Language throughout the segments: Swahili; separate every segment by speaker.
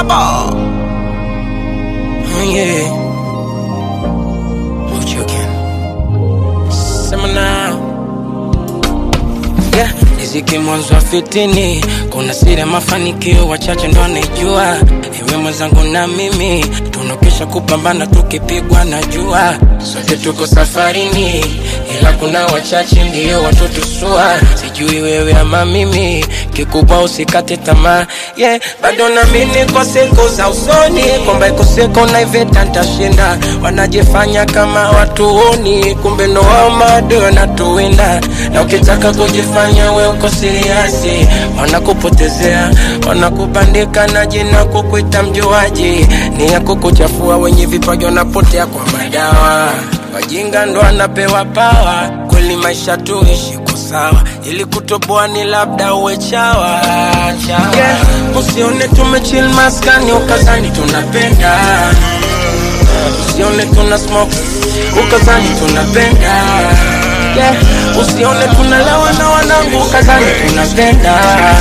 Speaker 1: Baba.
Speaker 2: Yeah. What you again? Sema now. Yeah. Riziki mwanzo wa fitini, kuna siri ya mafanikio wachache ndo anaijua. Ewe mwenzangu na mimi tunokesha kupambana, tukipigwa na jua. Sote tuko safarini, ila kuna wachache ndio watotusua. Sijui wewe ama mimi, kikubwa usikate tamaa. Yeah, bado naamini kwa siku za usoni kwamba iko siku na iveta ntashinda. Wanajifanya kama watuoni, kumbe ndo wao maadui wanatuwinda. Na ukitaka kujifanya we uko siriasi, wanakupotezea, wanakubandika na jina kukuita mjuaji, ni ya kukuchafua. Wenye vipaji wanapotea kwa madawa, wajinga ndo anapewa pawa. Kweli maisha tuishi kwa sawa, ili kutoboa ni labda uwe chawa, chawa. Yeah, usione tumechill maskani ukazani tunapenda usione tuna smoke ukazani tunapenda yeah. usione tunalewa na wanangu ukazani tunapenda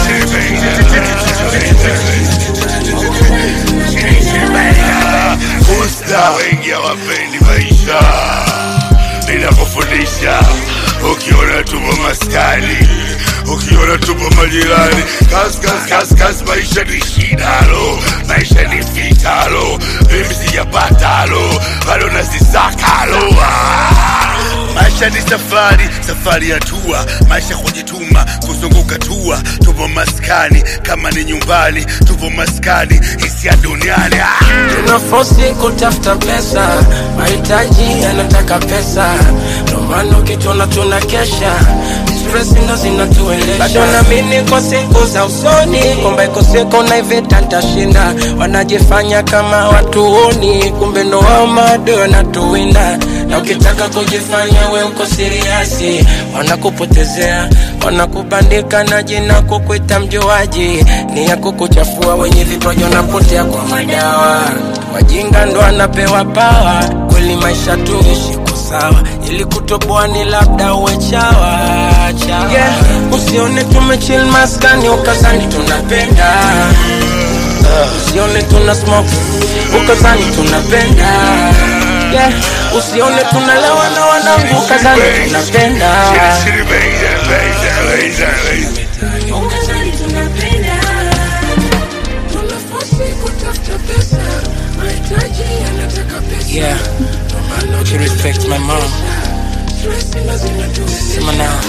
Speaker 1: Usta wengi hawapendi maisha ninakufundisha ukiona tupo maskani ukiona tupo majirani kas kas kas kas maisha ni shidalo maisha ni fitalo mimi sijapatalo bado nasisakalo Ah! maisha ni safari safari ya tua maisha kujituma kuzunguka tua tupo maskani kama ni nyumbani tupo maskani hisia duniani ah!
Speaker 2: tunafosi kutafuta pesa mahitaji yanataka pesa ndomana ukitona tuna kesha stress ndo zinatuelesha bado naamini kwa siku za usoni kwamba iko siku na ivita ntashinda wanajifanya kama watuoni kumbe ndo wao maadui wanatuwinda na ukitaka kujifanya we uko siriasi wanakupotezea wanakubandika na jina kukuita mjuaji ni ya kukuchafua wenye vipaji wanapotea kwa madawa wajinga ndo anapewa pawa kweli maisha tuishi kwa sawa ili kutoboa ni labda uwe chawa, chawa. Yeah, usione tumechill maskani ukazani tunapenda usione tuna smoke ukazani tunapenda yeah. usione tunalewa na wanangu ukazani tunapenda
Speaker 1: Shitty, shitty, baby, baby, baby.
Speaker 3: Ukazani tunapenda tunafosi kutafuta pesa mahitaji yanataka pesa
Speaker 2: yeah would you respect my mom
Speaker 3: stress ndo zinatueleza
Speaker 2: sema now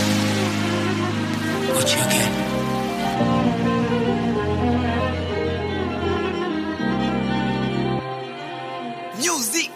Speaker 2: what you again
Speaker 4: Music.